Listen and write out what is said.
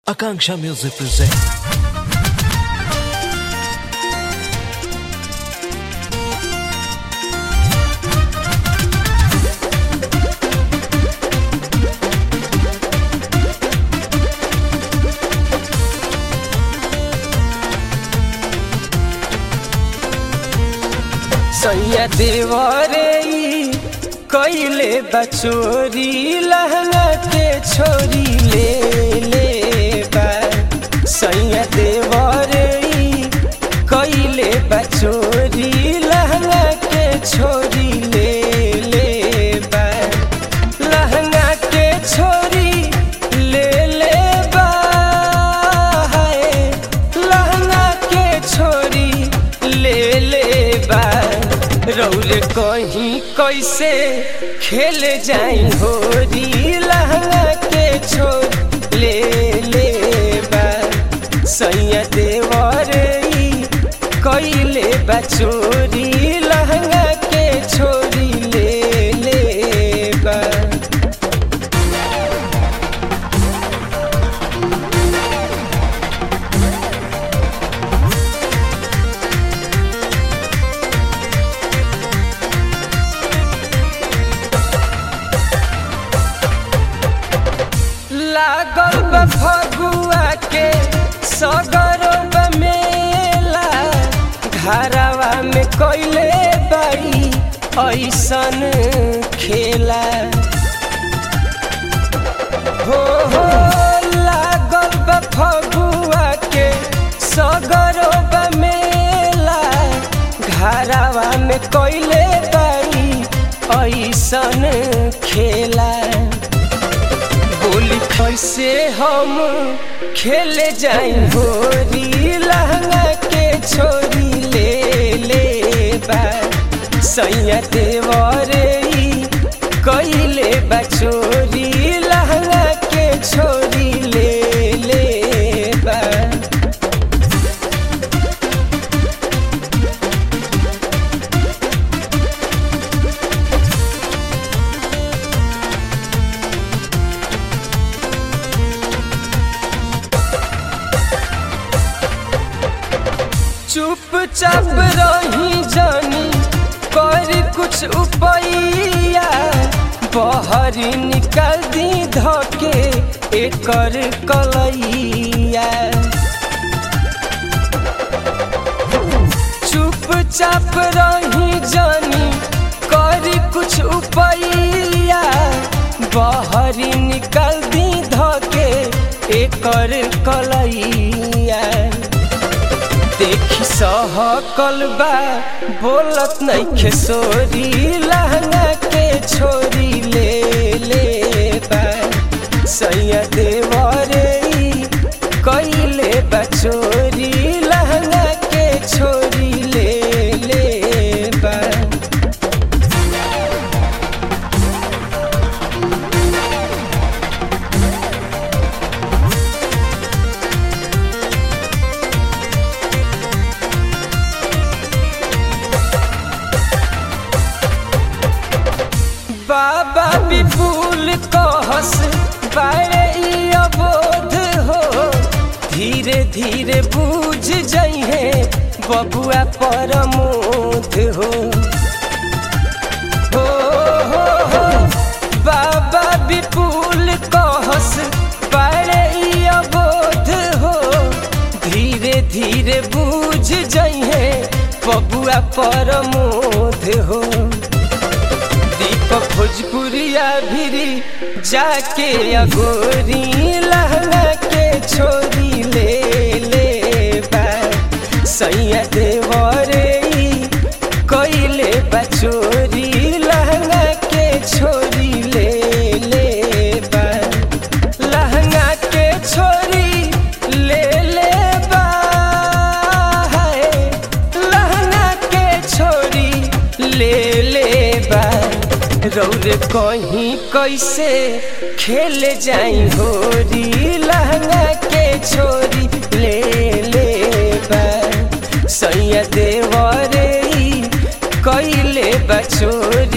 Akanksha Music presents. सैया देवरे ई कइले बचोरी लहंगा के छोरी ले ले बा सैया देवरे ई कइले बचोरी लहंगा के छोरी ले ले बा लहंगा के छोरी ले ले बा हाय लहंगा के छोरी ले ले बा रौल कहीं कैसे खेल जाई होरी लहंगा के छोर ले ले बा सैया देवर ई कइले बा चोरी लहंगा के छोरी ले ले बा लागल बा फगुआ के सगरो बा मेला घरवा में कइले बाई ऐसन खेला हो हो लागल बा फगुआ के सगरो बा मेला घरवा में कइले बाई ऐसन खेला बोली कैसे हम खेले जाई होरी लहंगा के छोरी ले ले बा सैया देवरे ई कइले बा चोरी लहंगा के छोरी ले ले बा चुपचाप रही जानी कर कुछ उपैया बहरी निकल दी धके एकर कलैया चुपचाप रही जानी कर कुछ उपैया बहरी निकल दी धके एकर कलैया देखी सहकल बा बोलत नइखे सोरी लहंगा के छोरी ले ले बा सैया देवरे ई कइले बा चोरी लहंगा के छोरी ले ले बा बाबा विपुल कहस बारे ई अबोध हो धीरे धीरे बूझ जइहे बबुआ परमोध हो हो हो हो बाबा विपुल कहस बारे ई अबोध हो धीरे धीरे बूझ जइहे बबुआ परमोध हो दीपक भोजपुरिया भिरी जाके अगोरी लहंगा के छोरी ले ले बा सैया देवरे ई कइले बा चोरी लहंगा के छोरी ले ले बा लहंगा के छोरी ले ले बा हाय लहंगा के छोरी ले ले बा रौर कहीं कैसे खेल जाई होरी लहंगा के छोरी ले ले बा सैया देवरे ई कइले बा चोरी